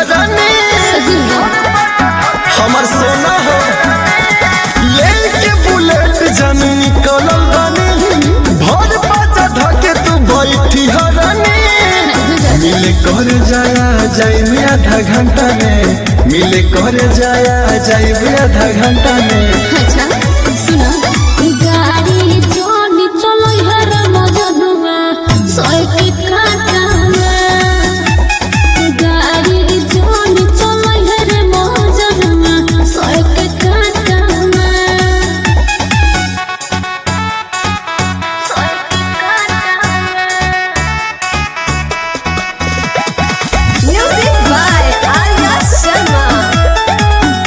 रानी सही में हमर सोना हो ले के बुलेट जन निकलल बानी भर पाचा धके तू बैठी हो रानी मिले कर जाया जाए आधा घंटा में मिले कर जाया जाए आधा घंटा में अच्छा सुनो गाड़ी जोन चलो हर मजनुआ सोए के काटा में गाड़ी जोन चलो हर मजनुआ सोए के काटा में सोए के काटा Music by Arya Sharma.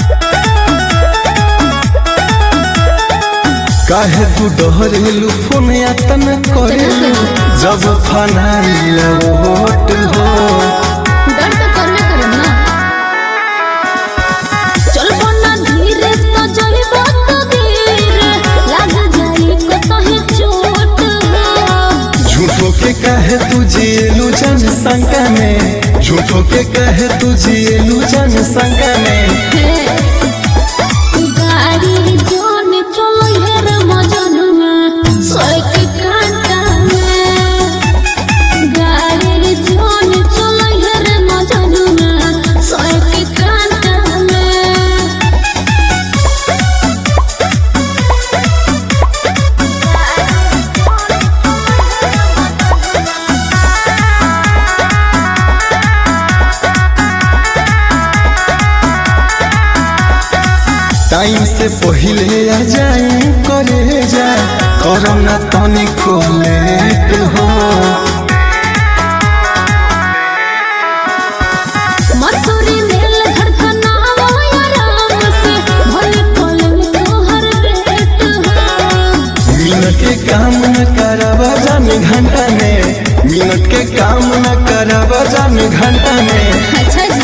काहे तू डहरेलू फोन यातन करे जब फनाइल वोट हो डर तो करबे करम ना चलबो ना धीरे तो जइबो तो धीरे लाग जाई को तहे चोट हो झूठो के कहे तू जियलू जन संग में झूठो के कहे तू जियलू जन संग में गाड़ी जोन चलो हेर मजनुआ सोए के कांटा में गाड़ी जोन चलो हेर मजनुआ सोए के कांटा में टाइम से पहले आ जाए करे जा करम ना तनिको लेट हो मसूरी मेल धड़कनावा आराम से भले कलम तोहर रेट हो मिनट के काम न करवा जान घंटा में मिनट के काम न करवा जान घंटा में अच्छा